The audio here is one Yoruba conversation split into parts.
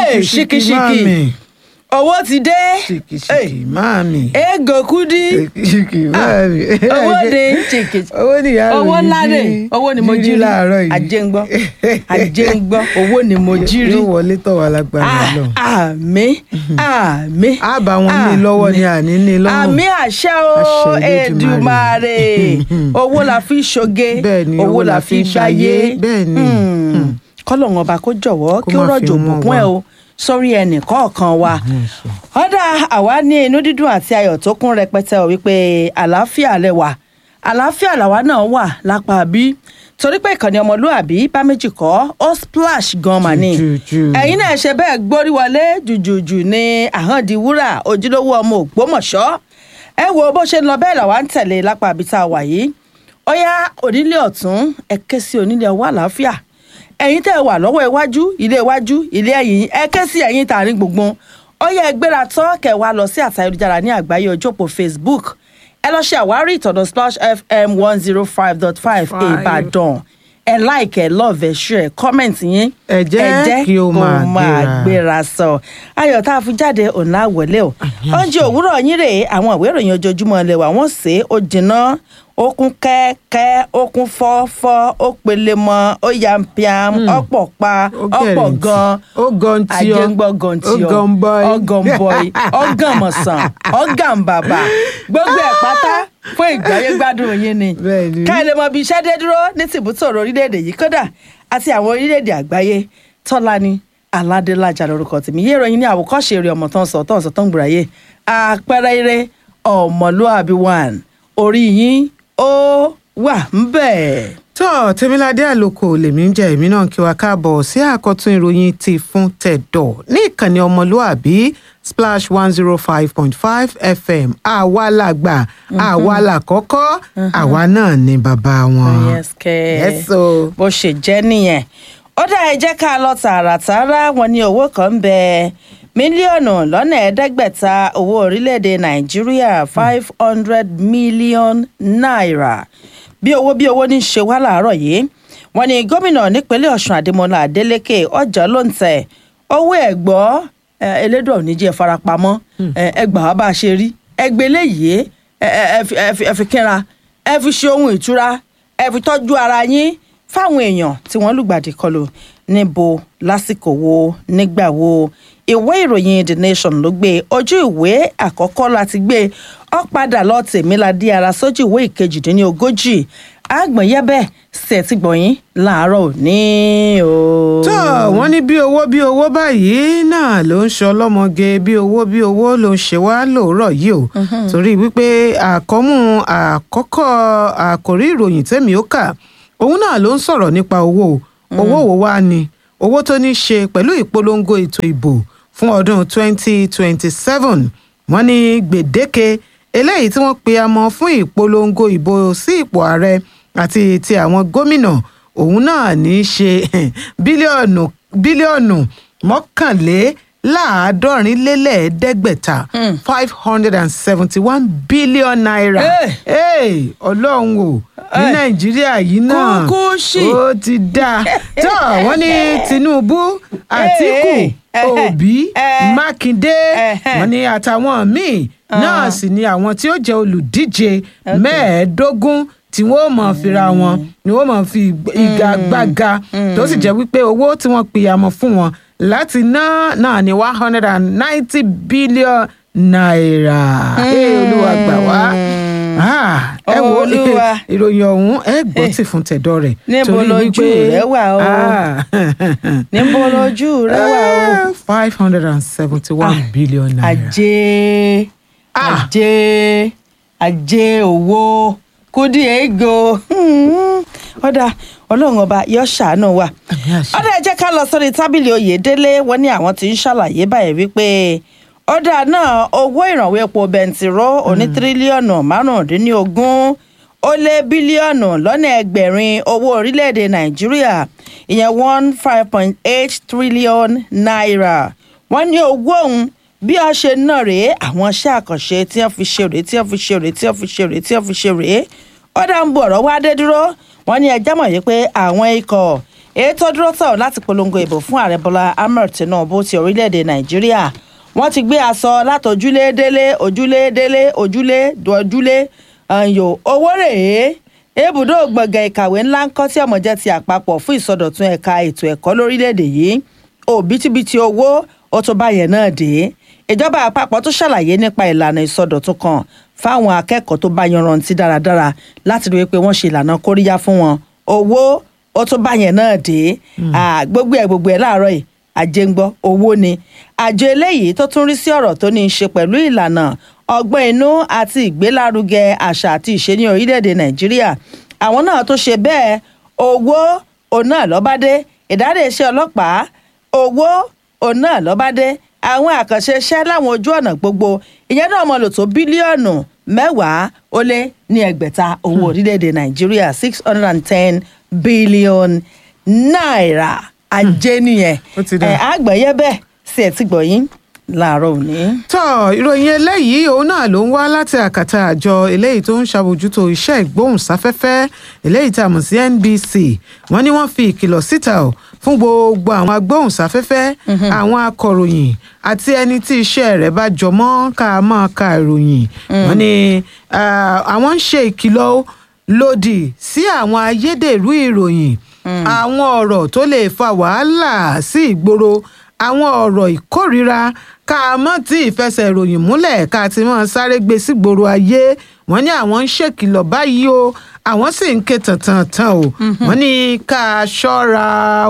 Hey, ṣíkíṣíkí máàmì owó ti dé ṣíkíṣíkí máàmì ego kudi ṣíkíṣíkí máàmì. owó ni ṣíkí owó ni ìyá owó mi ńlá jí rè owó ni mo jí jí rí láàárọ̀ yìí ajé ń gbọ́ ajé ń gbọ́ owó ni mo jí rí yóò wọlé tọ̀ wá lágbára lọ. àmì àmì a bá wọn ní lọ́wọ́ ni àní ní lọ́rùn. àmì àṣẹ o Àṣẹ Èdùmàrè Elédùmarè. owó la fi ṣoge Bẹ́ẹ̀ ni, owó la fi gbáyé bẹ́ẹ̀ ni. Hmm. kọ́lọ́hún ọba kó jọ̀wọ́ Kó kí ó má fi rọ̀jò wọ́n bùkún wá. ẹ̀ o sórí ẹnì kọ̀ọ̀kan wa ọ̀dà àwa ní inú dídùn àti ayọ̀ tó kún rẹpẹtẹ ò wípé àlàáfíà lẹwà àlàáfíà làwa náà wà lápá bí torí pé ìkànnì ọmọlúàbí bá méjì kọ́ ó splash gan mà ní Jùjùjù. ẹ̀yin náà ṣe bẹ́ẹ̀ gbórí wọlé jùjùjù ní àhàndí wúrà ojúlówó ọmọ ògbómọ̀ṣọ́ ẹ wo bó ṣe ń lọ bẹ́ẹ̀ làwa ń tẹ̀lé lápá àbí tá a wà yìí ó yá onílé ọ̀tún ẹ ké sí onílé ọwọ́ àlàáfíà ẹ̀yin tẹ́ ẹ wà lọ́wọ́ iwájú ilé iwájú ilé ẹ̀yìn ẹ ké sí ẹ̀yin tààrin gbùngbùn ó yẹ ẹ gbéra tán kẹ́ wá lọ sí àtà ayélujára ní àgbáyé ojópò Facebook ẹ lọ ṣe àwárí ìtọ̀nà Splash FM one zero five dot five Five. Ìbàdàn ẹ like ẹ love ẹ share comment yín Ẹ jẹ́ kí ó máa gbéra. gbéra sọ ayọ̀ tá a fi jáde ọ̀nà àwọ̀lé o oúnjẹ òwúrọ̀ yín rèé àwọn ìwé ìròyìn ojoojúmọ́ ilé wa wọ́n sè é ó jinná ó kún kẹ́kẹ́ ó kún fọ́fọ́ ó pele mọ́ ó yampiam ọ̀pọ̀ pa Ó ọ̀pọ̀ gẹ̀rẹ̀ǹtì. gan Ó gan tí ọ. àjẹngbọ́ gan tí Ó gan bọ́ì. ọgàn bọ́ì ọgàn mọ̀sán ọgàn bàbà gbogbo ẹ̀ pátá fún ìgbáyé gbádùn yín ni Bẹ́ẹ̀ ni. ká ẹ lè mọ bí iṣẹ́ dé dúró ní tìbútòrò orílẹ̀-èdè yìí kódà àti àwọn orílẹ̀-èdè àgbáyé tọ́lání aládélájà lórúkọ tèmi yé ìròyìn ní àwòkọ́ṣe eré ọmọ tó ń sọ tó ń sọ tó ń gbòòràyè àpẹẹrẹ eré ọmọlúàbí one orí yín ó wà ń bẹ̀. tọ́ tẹ́míládé àlòkò lèmi ń jẹ́ èmi náà kí wa káàbọ̀ sí àkọ́tún ìròyìn ti fún tẹ̀dọ̀ ní ìkànnì ọmọlúàbí splash one zero five point five fm àwa làgbà àwa làkọ́kọ́ àwa náà ni bàbá wọn. yes kẹ́ Yes, o. bó ṣe jẹ́ nìyẹn ó dá ẹ jẹ́ ká lọ tààràtààrà wọn ní owó kan ń bẹ mílíọ̀nù lọ́nà ẹ̀ẹ́dẹ́gbẹ̀ta owó orílẹ̀-èdè nàìjíríà five hundred million naira bí owó bí owó ní í ṣe wá láàárọ̀ yìí wọ́n ní gómìnà nípínlẹ̀ ọ̀ṣun adémọlá adélèké ọjà ló ń tẹ̀ owó ẹ̀ gbọ́ ẹ, elédò oníjẹ́ farapamọ́ ẹ, ẹ gbà wá bá a ṣe rí ẹgbẹ́ léyìí ẹ, ẹ, ẹ fi- ẹ fi- ẹ fi kínra ẹ fi ṣe ohun ìtura ẹ fi tọ́jú ara yín fáwọn èèyàn tí wọ́n lùgbàdì kọlù níbo lásìkò wo nígbà wo ìwé ìròyìn the nation ló gbé ojú ìwé àkọ́kọ́ láti gbé ọ padà lọ tèmíládé ara sójú ìwé ìkejìdínlógójì àgbọ̀nyẹ́bẹ̀ ṣètì gbọ̀nyìn láàárọ̀ òní o. tó wọ́n ní bí owó bí owó báyìí náà ló ń ṣe ọlọ́mọge bí owó bí owó ló ń ṣe wá lóòrọ̀ yìí o torí wípé àkọ́mú àkọ́kọ́ àkòrí ìròyìn tẹ́mi ó kà òun náà ló ń sọ̀rọ̀ nípa owó o. owó wo wá ni owó tó ní ṣe pẹ̀lú ìpolongo ètò ìbò fún ọdún 2027 wọ́n ní gbèdéke eléyìí tí wọ́n pe amọ̀ fún ìpolongo ìbò sí ipò ààrẹ àti ti àwọn gómìnà òun náà ní í ṣe bílíọ̀nù bílíọ̀nù mọ́kànléláàádọ́rin lélẹ́ẹ̀ẹ́dẹ́gbẹ̀ta five hundred and seventy one billion naira Hey! Hey, ọlọ́run o ní Hey! nàìjíríà yìí náà Kúkú ṣì. ó ti dáa tó wọ́n ní tinubu àtìkù Hey, hey, òbí eh, mákindé eh, wọ́n ní àtàwọn míì náà sì ni àwọn tí ó jẹ́ olùdíje mẹ́ẹ̀ẹ́dógún tí wọ́n mọ̀ fira wọn ni wọ́n mọ̀ fi ìgagbága tó sì jẹ́ wípé owó tí wọ́n pìyàmọ̀ fún wọn láti ná náà ní one hundred and ninety billion naira ẹ olúwa gbà wá Ah, ẹ wo Olúwa. ìròyìn ọ̀hún ẹ gbọ́ tì fún tẹ̀dọ̀ rẹ̀ Níbo torí lójú wípé- rẹ wà o? Ah. níbo lójú rẹ wà o. five hundred and seventy-one billion naira. ajé Ah. ajé ajé owó kúdí ego Hmm. ọ̀dà ọlọ́run ọba yọ ṣàánú wa Àmì àṣẹ. ọ̀dà ẹ jẹ́ ká lọ sórí tábìlì oyèdélé wọ́n ní àwọn tí ń ṣàlàyé báyìí wípé ọ̀dà náà owó ìrànwọ́ epo bẹntiró oní tírílíọ̀nù márùndínlógún ó lé bílíọ̀nù lọ́nà ẹgbẹ̀rin owó orílẹ̀-èdè nàìjíríà ìyẹn one five point eight trillion naira wọ́n ní owó ọ̀hún bí a ṣe ná rèé àwọn iṣẹ́ àkànṣe tí wọ́n fi ṣe rèé tí wọ́n fi ṣe rèé tí wọ́n fi ṣe rèé tí wọ́n fi ṣe rèé ó dá ń bo ọ̀rọ̀ wá dé dúró wọ́n ní ẹjẹ́ mọ̀ yìí pé àwọn ikọ̀ èyí tó dúró tọ̀ láti polongo ìbò fún ààrẹ bọ́lá ahmed tinubu ti orílẹ̀-èdè nàìjíríà wọ́n ti gbé aṣọ látòjúlé délé ojúlé délé ojúlé dojúlé ẹ̀yọ owó rèé ibùdó gbọ̀ngàn ìkàwé ńlá ń kọ́ tí ọmọ jẹ́ ti àpapọ̀ fún ìsọdọ̀tun ẹ̀ka ètò ẹ̀kọ́ lórílẹ̀‐èdè yìí òbítíbitì owó ó tó báyẹn náà dé ìjọba àpapọ̀ tó ṣàlàyé nípa ìlànà ìsọdọ̀tun kan fáwọn akẹ́kọ̀ọ́ tó bá yanrantí dáradára láti rí i pé wọ́n ṣe ìlànà kóríyá fún wọn owó ó tó báyẹn náà dé gbogbo ẹ̀ gbogbo ẹ̀ láàárọ̀ yìí àjẹ ń gbọ́ owó ni àjọ eléyìí tó tún rí sí ọ̀rọ̀ tó ní í ṣe pẹ̀lú ìlànà ọgbọ́n inú àti ìgbélárugẹ àṣà àti ìṣe ní orílẹ̀-èdè nàìjíríà àwọn náà tó ṣe bẹ́ẹ̀ owó òun náà lọ́bádé ìdárè iṣẹ́ ọlọ́pàá owó òun náà lọ́bádé àwọn àkànṣe iṣẹ́ láwọn ojú ọ̀nà gbogbo ìyẹn náà mọ̀ lò tó bílíọ̀nù mẹ́wàá ó lé ní ẹgbẹ̀ta owó orílẹ̀-èdè nàìjíríà six hundred and ten billion náírà ajé nìyẹn Ó ti dà. ẹ̀ àgbẹ̀yẹ bẹ́ẹ̀ sí ẹ̀ tí gbọ̀yìn láàárọ̀ òní. tọ́ ìròyìn eléyìí òun náà ló ń wá láti àkàtà àjọ eléyìí tó ń ṣàbójútó iṣẹ́ ìgbóhùnsáfẹ́fẹ́ eléyìí tá a mọ̀ sí NBC wọ́n ní wọ́n fi ìkìlọ̀ síta ò fún gbogbo àwọn agbóhùnsáfẹ́fẹ́ àwọn akọ̀ròyìn àti ẹni tí iṣẹ́ rẹ̀ bá jọmọ́ ká máa ka ìròyìn wọ́n ní ah, àwọn ń ṣe ìkìlọ̀ ó lòdì sí àwọn ayédèrú ìròyìn àwọn ọ̀rọ̀ tó lè fa wàhálà sí ìgboro àwọn ọ̀rọ̀ ìkórìíra ká mọ́ tí ìfẹsẹ̀ ìròyìn múlẹ̀ ká ti mọ́ sáré gbé sígboro ayé wọ́n ní àwọn ń ṣèkìlọ̀ báyìí o àwọn sì ń ké tàntàntàn o wọ́n ní ká ṣọ́ra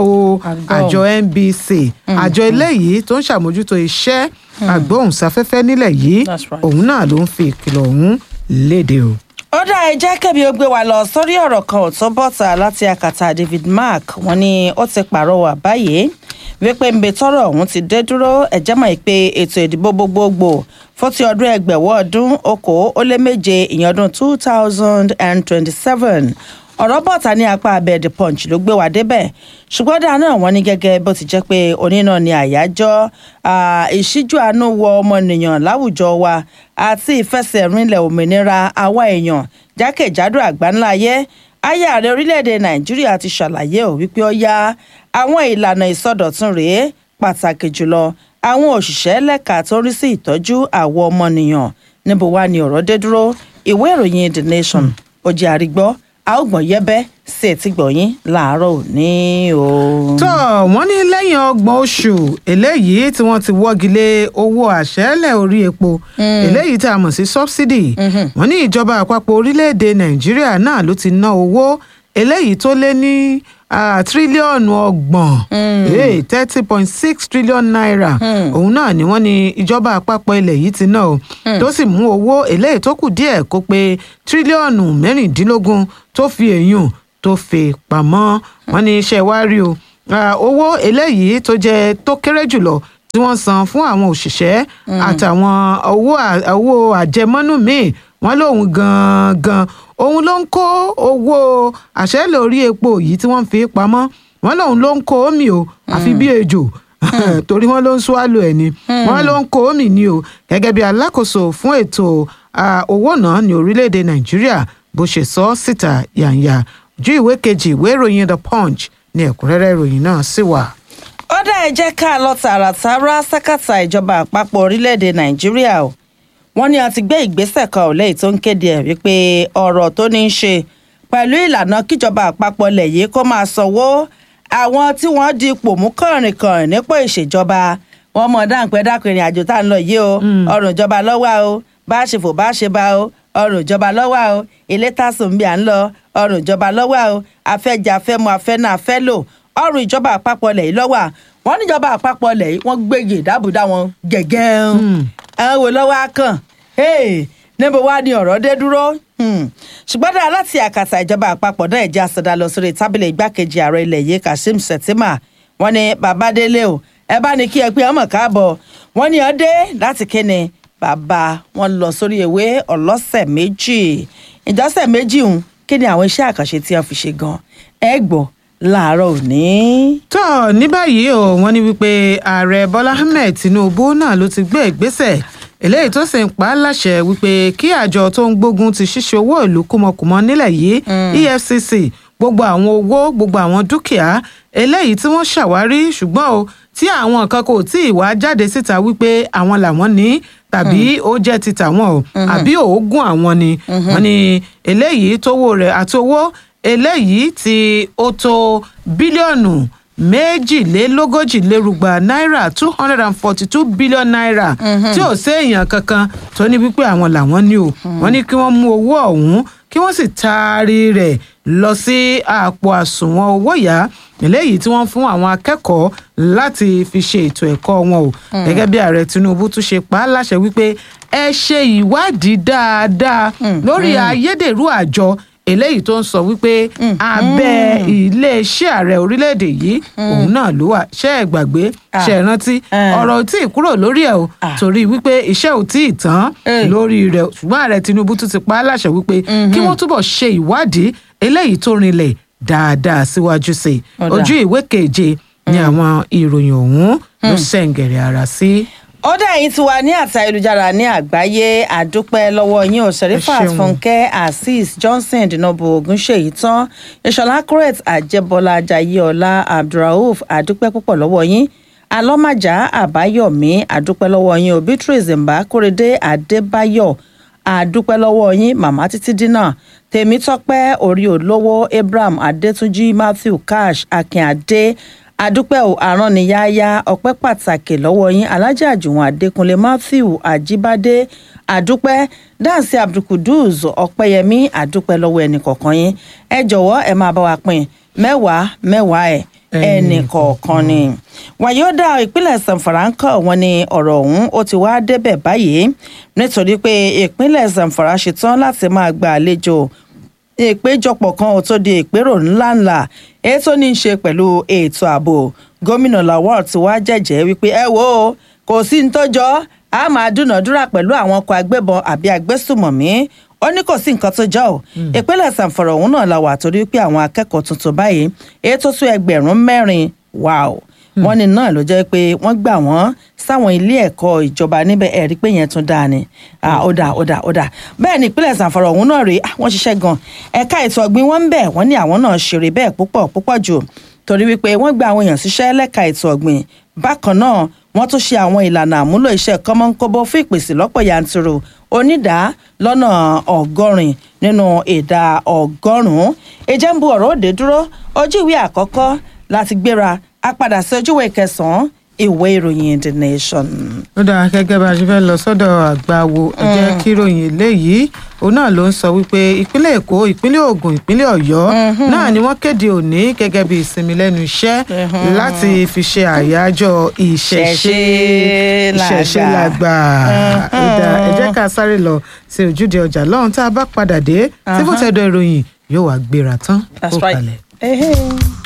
o Àgbọ̀. àjọ NBC àjọ eléyìí tó ń ṣàmójútó iṣẹ́ agbóhùnsáfẹ́fẹ́ nílẹ̀ yìí That's right. òun náà ló ń fi ìkìlọ̀ ọ̀hún léde o. ó dá ẹ jẹ́ kẹ́mi ó gbé wa lọ sórí ọ̀rọ̀ kan ò tó bọ́ta láti akàtà David Mark wọ́n ní ó ti pàrọwà báyìí wípé nbẹ tọrọ ọ̀hún ti dé dúró ẹ̀jẹ̀ mọ̀ pé ètò ìdìbò gbogbogbò fún ti ọdún ẹgbẹ̀wọ́ ọdún okòó ó lé méje ìyẹn ọdún two thousand and twenty-seven ọ̀rọ̀ bọ̀ta ní apá abẹ́ the punch ló gbé wa débẹ̀ ṣùgbọ́n dáa náà wọ́n ní gẹ́gẹ́ bó ti jẹ́ pé onínà ni àyájọ́ ah, ìṣíjú àánú wọ ọmọnìyàn láwùjọ wa àti ìfẹsẹ̀rinlẹ̀ òmìnira àwa èèyàn jákèjádò àgbáńlá ayé ayé ààrẹ orílẹ̀-èdè nàìjíríà ti ṣàlàyé ò wípé ó yá àwọn ìlànà ìsọdọ̀tun rèé pàtàkì jùlọ àwọn òṣìṣẹ́ lẹ́ka tó ń rí sí ìtọ́jú àwọn ọmọnìyàn níbo wá ni ọ̀rọ̀ dé dúró ìwé ìròyìn the nation ó jẹ́ àrígbọ́ a ó gbọ̀n yẹ́bẹ́ sí etí gbọ̀nyìn láàárọ̀ òní o. tó wọ́n ní lẹ́yìn ọgbọ̀n oṣù eléyìí tí wọ́n ti wọ́gi lé owó àṣẹ́lẹ̀ orí epo eléyìí tá a mọ̀ sí subsidy wọ́n ní ìjọba àpapọ̀ orílẹ̀-èdè nàìjíríà náà ló ti ná owó eléyìí tó lé ní ah, tírílíọ̀nù ọgbọ̀n thirty point six trillion naira òun náà ni wọ́n ní ìjọba àpapọ̀ ilẹ̀ yìí ti ná o tó sì mú owó eléyìí tó kù díẹ̀ kó pé tírílíọ̀nù mẹ́rìndínlógún tó fi èèyàn tó fi pamọ́ wọ́n ní iṣẹ́ wá rí o Ah, owó eléyìí tó jẹ́ tó kéré jùlọ tí wọ́n san fún àwọn òṣìṣẹ́ àtàwọn owó à- owó àjẹmọ́nú míì wọ́n lóun gangan òun ló ń kó owó àṣẹ lórí epo yìí tí wọ́n fi pamọ́ wọ́n lóun ló ń kó omi o àfi bí ejò torí wọ́n ló ń swallow ẹ̀ ni wọ́n ló ń kó omi ni o gẹ́gẹ́ bí alákòóso fún ètò ah, owó náà ní orílẹ̀-èdè nàìjíríà bó ṣe sọ ọ́ síta yàǹyà ojú ìwé kejì ìwé ìròyìn the punch ní ẹ̀kúnrẹ́rẹ́ ìròyìn náà sì wà. ó dá ẹ jẹ́ ká lọ tààràtàrà sákàtà ìjọba àpapọ̀ orílẹ̀-èdè nàìjíríà o wọ́n ní a ti gbé ìgbésẹ̀ kan ò lẹ́yìn tó ń kéde ẹ̀ wípé ọ̀rọ̀ tó ní í ṣe pẹ̀lú ìlànà kíjọba àpapọ̀ lẹ̀ yìí kó máa sanwó àwọn tí wọ́n di ipò mú kànrìnkànrìn nípò ìṣèjọba wọn mọ̀ dáńpẹ́ dákun ìrìn àjò tá à ń lọ yìí o ọrùn ìjọba lọ́wọ́ o bá a ṣe fò bá a ṣe bá o ọrùn ìjọba lọ́wọ́ o ilé tásùn bí à ń lọ ọrùn ìjọba lọ́wọ́ o afẹ́jà afẹ́mu afẹ́nà afẹ́lò ọrùn ìjọba àpapọ̀ lẹ̀ yìí lọ́wọ́ à. wọ́n níjọba àpapọ̀ lẹ̀ yìí wọ́n gbégi ìdábùdá wọn gẹ̀gẹ́ àwọn wo lọ́wọ́ á kàn Hey, níbo wá ni ọ̀rọ̀ dé dúró Hmm. ṣùgbọ́n dáa láti àkàtà ìjọba àpapọ̀ náà ẹ̀jẹ̀ àsọdá lọ sórí tábìlì igbákejì ààrẹ ilẹ̀ yìí Kashim Shettima wọ́n ní bàbá délé o ẹ bá ní kí ẹ pé ọmọ káàbọ̀ wọ́n ní ọ dé láti kíni bàbá wọn lọ sórí ewé ọlọ́sẹ̀ méjì ìjọsẹ̀ méjì ń kí ni àwọn iṣẹ́ àkànṣe tí wọ́n fi ṣe gan ẹ gbọ́ láàárọ̀ òní. tó ní báyìí o wọ́n ní wípé ààrẹ bọ́lá ahmed tinubu náà ló ti gbé ìgbésẹ̀ eléyìí tó sì ń pa á láṣẹ wípé kí àjọ tó ń gbógun ti ṣíṣe owó ìlú kúmọkùmọ nílẹ̀ yìí efcc gbogbo àwọn owó gbogbo àwọn dúkìá eléyìí tí wọ́n ṣàwárí ṣùgbọ́n o tí àwọn nǹkan kò tí ì wá jáde síta wípé àwọn làwọn ní tàbí ó jẹ́ ti tàwọn o àbí òógùn àwọn ni wọ́n ní eléyìí tówó rẹ̀ àti owó eléyìí tí ó tó bílíọ̀nù méjìlélógójì lérúgba náírà two hundred and forty two billion naira tí ò séèyàn kankan tó ní wípé àwọn làwọn ní o wọ́n ní kí wọ́n mú owó ọ̀hún kí wọ́n sì taari rẹ̀ lọ sí àpò àsùnwọ̀n owó yá eléyìí tí wọ́n fún àwọn akẹ́kọ̀ọ́ láti fi ṣe ètò ẹ̀kọ́ wọn o gẹ́gẹ́ bí ààrẹ tinubu tún ṣe pa á láṣẹ wípé ẹ ṣe ìwádìí dáadáa lórí ayédèrú àjọ eléyìí tó ń sọ wípé abẹ́ iléeṣẹ́ ààrẹ orílẹ̀-èdè yìí òun náà ló wà ṣe é gbàgbé ṣe é rántí ọ̀rọ̀ ò tí ì kúrò lórí ẹ̀ o torí wípé iṣẹ́ ò tí ì tán lórí rẹ̀ ṣùgbọ́n ààrẹ tinubu tún ti pa á láṣẹ wípé kí wọ́n túbọ̀ ṣe ìwádìí eléyìí tó rinlẹ̀ dáadáa síwájú sí i ojú ìwé keje ni àwọn ìròyìn ọ̀hún ló ṣẹ̀ǹgẹ̀rẹ̀ ara sí. ó dá yín tí wà ní àtà ayélujára ní àgbáyé àdúpẹ́ lọ́wọ́ yín o serifat ṣeun. fúnkẹ́ azeez johnson dinobo ogunṣèyí tán ìṣọ̀lá corret àjẹbọlá jayéọlá abdulrauf àdúpẹ́ púpọ̀ lọ́wọ́ yín alọ́màjà àbáyọ̀mí àdúpẹ́ lọ́wọ́ yín o beatrice mbà kórèdé adébáyọ̀ àdúpẹ́ lọ́wọ́ yín màmá títí dínà tèmítọ́pẹ́ orí olówó abraham adétúnjì matthew cash akínadé àdúpẹ́ ò àránníyáyá ọpẹ́ pàtàkì lọ́wọ́ yín alájà àjùwọ̀n adékúnlé matthew àjíbádé àdúpẹ́ dáǹsì abdulkuduz ọpẹ́yẹmí àdúpẹ́ lọ́wọ́ ẹnì kọ̀ọ̀kan yín ẹ jọ̀wọ́ ẹ máa bá wa pín mẹ́wàá mẹ́wàá ẹ̀ ẹnì kọ̀ọ̀kan ni. wàyódà ìpínlẹ̀ zamfara ń kọ́ wọn ní ọ̀rọ̀ ọ̀hún ó ti wá débẹ̀ báyìí nítorí pé ìpínlẹ̀ zamfara ṣetán láti máa gba àlejò ìpéjọpọ̀ kan ò tó di ìpérò ńláńlá èyí tó ní í ṣe pẹ̀lú ètò ààbò gómìnà lawal ti wá jẹ́jẹ́ wípé ẹ wo o, kò sí ní tọ́jọ́ a máa dúnàádúrà pẹ̀lú àwọn ọkọ̀ agbébọn àbí agbésùmọ̀mí ó ní kò sí nǹkan tó jọ ò ìpínlẹ̀ sàǹfọ̀rọ̀ ọ̀hún náà la wà torí pé àwọn akẹ́kọ̀ọ́ tuntun báyìí èyí tó tún ẹgbẹ̀rún mẹ́rin wow wọ́n ní náà ló jẹ́ pé wọ́n gbà wọ́n sáwọn ilé ẹ̀kọ́ ìjọba níbẹ̀ ẹ̀rí pé yẹn tún dáa ni Ah, ó dáa ó dáa ó dáa bẹ́ẹ̀ ni ìpínlẹ̀ sàǹfọ̀rọ̀ ọ̀hún náà rèé ah, wọ́n ṣiṣẹ́ gan ẹ̀ka ètò ọ̀gbìn wọn ń bẹ̀ wọ́n ní àwọn náà ṣeré bẹ́ẹ̀ púpọ̀ púpọ̀ jù torí wípé wọ́n gba àwọn èèyàn síṣẹ́ lẹ́ka ètò ọ̀gbìn bákan náà wọ́n tún ṣe àwọn ìlànà àmúlò iṣẹ́ kọ́mọ́nkóbó fún ìpèsè lọ́pọ̀ yanturu onídàá lọ́nà ọgọ́rin nínú ìdá ọgọ́rùn-ún ìjẹ́ ń bu ọ̀rọ̀ òde dúró ojú ìwé àkọ́kọ́ láti gbéra a padà sí ojúwé kẹsàn-án ìwé ìròyìn the nation. ó dáa gẹ́gẹ́ bá a ṣe fẹ́ lọ sọ́dọ̀ àgbàwo ẹ jẹ́ kí ròyìn eléyìí òun náà ló ń sọ wípé ìpínlẹ̀ èkó ìpínlẹ̀ ògùn ìpínlẹ̀ ọ̀yọ́ náà ni wọ́n kéde òní gẹ́gẹ́ bí ìsinmi lẹ́nu iṣẹ́ láti fi ṣe àyájọ́ ìṣẹ̀ṣe ìṣẹ̀ṣe làgbà ó dáa ẹ jẹ́ ká sáré lọ sí ojúde ọjà lọ́hùn tá a bá padà dé tí fòtẹ́dọ̀ ìròyìn yóò wá gbéra tán That's kó right. kalẹ̀. Hey, hey.